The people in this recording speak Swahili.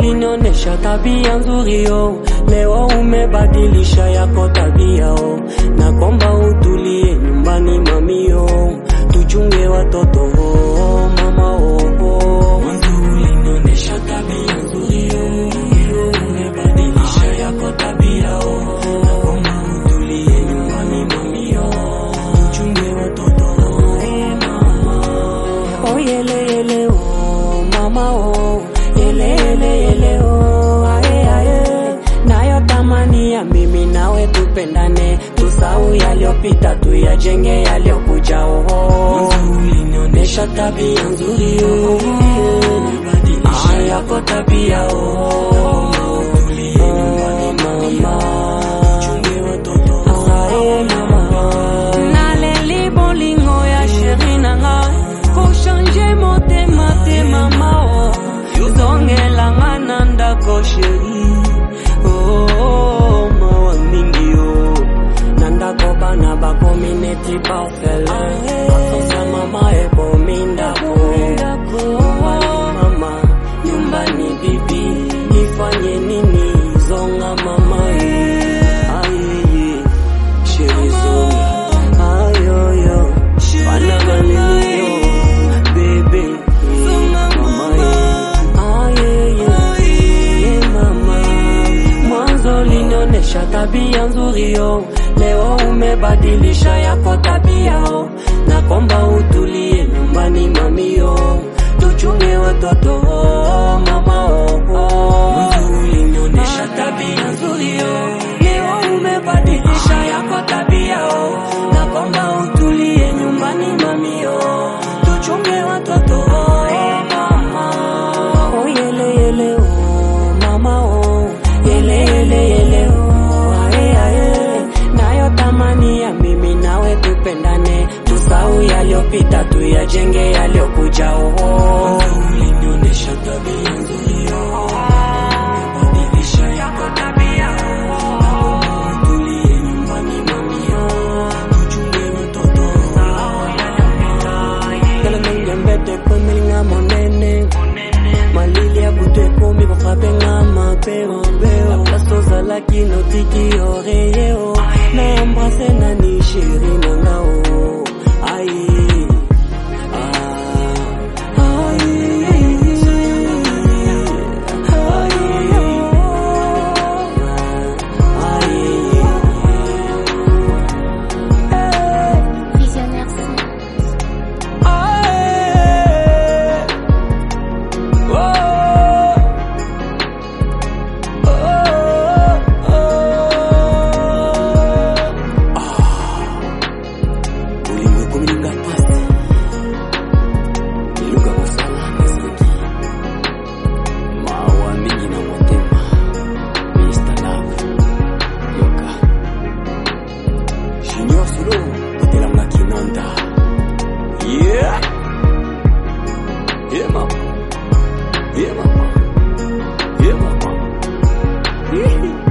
ulinionyesha tabia nzuri yo, leo umebadilisha yako tabia oh. Nakomba utulie nyumbani mamio, tuchunge watoto oh, mama oh, oh. Mwanzo ulinionyesha tabia nzuri yo, leo umebadilisha yako tabia oh. Nakomba utulie nyumbani mamio, tuchunge watoto oh, eh, mama Oh yele yele oh mama oh yele yele yele oh aye aye nayo tamani ya mimi nawe tupendane tusau yaliyopita tuyajenge yaliyokuja oh ulinionyesha tabia nzuri oh ah yako tabia oh naleli bolingo ya sheri na ngai kochange motema te mama o zongelanga na ndako sheri oh, mawa mingi o na ndako bana bakomi neti parfele akosa mama ekomi ndako mama nyumbani bibi ifanye nini zonga mama eh. ayeye sheri zonga ayoyo bana balelio bebe eh, mama eh. ayeye eh, mama mwanzo linionyesha tabia nzuri yo leo umebadilisha yako tabia oh. nakomba utulie nyumbani mamio tuchunge watoto oh, mama oh, oh. Mwanzo ulinionyesha tabia nzuri yo leo umebadilisha yako tabia oh. nakomba utulie nyumbani mamio tuchunge watoto oh, eh, mama oh, yele yele oh, mama oh yele yele yele oh aye aye nayo tamani ya mimi nawe tupendane tusau yaliyopita tuyajenge yaliyokuja oh ulinionyesha tabia nzuri oh umebadilisha yako tabia oh tulie nyumbani mamio tuchunge watoto sahau yaliyopita kala nangembete komelinga monene malili ya butu ekomi kofapenga mapeo peo place ozalaki notiki oreyeo na embrase nani sheri nangao aye Ah, aye. Visionnaire Syn. ulimwengu mlinga pasi iluga kusala nasaki mawa mingi na motema Mr. Love yoka junior solo kotelanga kinanda yeah yeah mama yeah mama yeah mama